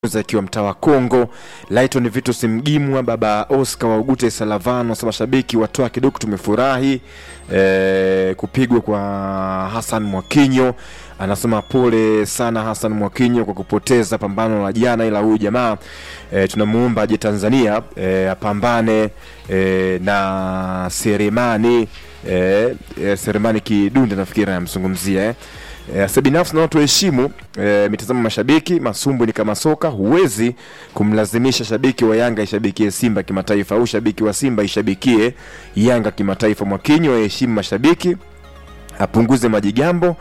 akiwa mtaa wa Kongo. Lighton Vitus Mgimwa, baba Oscar wa Ugute Salavano, sasa mashabiki watoa kidogo, tumefurahi e, kupigwa kwa Hassan Mwakinyo. Anasema pole sana Hassan Mwakinyo kwa kupoteza pambano la jana, ila huyu jamaa e, tunamuomba aje Tanzania e, apambane e, na Seremani e, e, Seremani Kidunda nafikiri anamzungumzia eh. Eh, Sasa binafsi na watu waheshimu eh, mitazamo mashabiki. Masumbu ni kama soka, huwezi kumlazimisha shabiki wa Yanga ishabikie Simba kimataifa au shabiki wa Simba ishabikie Yanga kimataifa. Mwakinyo aheshimu mashabiki, apunguze majigambo.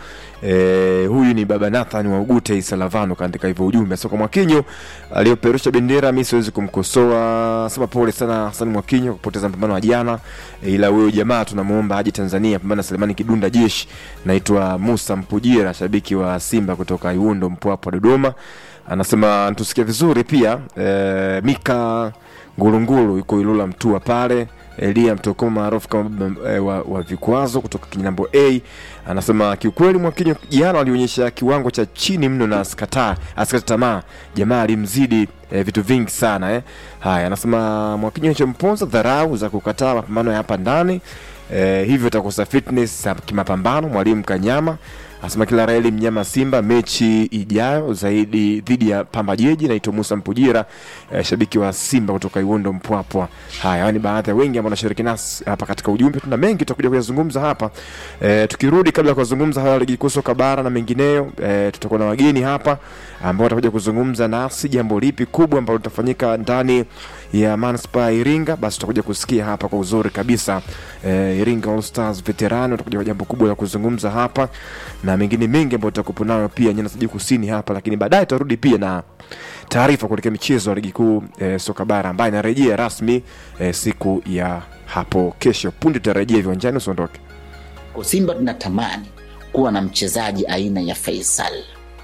Eh, huyu ni baba Nathan wa Ugute Isalavano kaandika hivyo ujumbe. Sasa kwa Mwakinyo aliyoperusha bendera, mimi siwezi kumkosoa, sema pole sana Hassan Mwakinyo kupoteza mpambano wa jana, eh, ila huyo jamaa tunamuomba aje Tanzania pambana na Selemani Kidunda jeshi. Naitwa Musa Mpujira, shabiki wa Simba kutoka Iundo Mpwapwa Dodoma, anasema tusikie vizuri pia. Eh, Mika Ngulungulu yuko Ilula Mtua pale Elia Mtokoma maarufu kama baba, eh, wa, wa vikwazo kutoka Kinambo A anasema kiukweli Mwakinyo jana alionyesha kiwango cha chini mno na asikata asikata tamaa, jamaa alimzidi eh, vitu vingi sana eh. Haya, anasema Mwakinyo chomponza dharau za kukataa mapambano ya hapa ndani eh, hivyo atakosa fitness ya kimapambano. Mwalimu Kanyama anasema kila raheli mnyama Simba mechi ijayo zaidi dhidi ya Pamba Jeji. Naitwa Musa Mpujira eh, shabiki wa Simba kutoka Iwondo Mpwapwa. Haya, hawa ni baadhi ya wengi ambao wanashiriki nasi hapa katika ujumbe. Tuna mengi tutakuja kuyazungumza hapa eh, tukirudi kabla ya kuzungumza haya ligi kuu soka bara na mengineyo eh, tutakuwa na wageni hapa ambao watakuja kuzungumza nasi jambo lipi kubwa ambalo litafanyika ndani ya manispaa ya Iringa. Basi tutakuja kusikia hapa kwa uzuri kabisa eh, Iringa All Stars veterani watakuja kwa jambo kubwa la kuzungumza hapa na mengine mengi ambayo tutakupo nayo pia nyanda za juu kusini hapa, lakini baadaye tutarudi pia na taarifa kuelekea michezo ya ligi kuu eh, soka bara ambayo inarejea rasmi eh, siku ya hapo kesho. Punde tutarejea viwanjani, usiondoke. Kwa Simba tunatamani kuwa na mchezaji aina ya Faisal.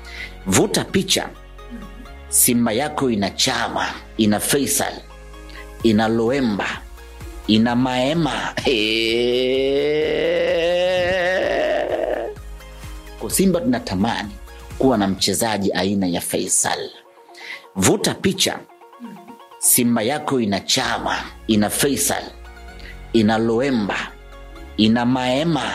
Vuta picha, Simba yako ina Chama, ina Faisal, ina Loemba, ina Maema. Kwa Simba tunatamani kuwa na mchezaji aina ya Faisal. Vuta picha, Simba yako ina Chama, ina Faisal, ina Loemba, ina Maema.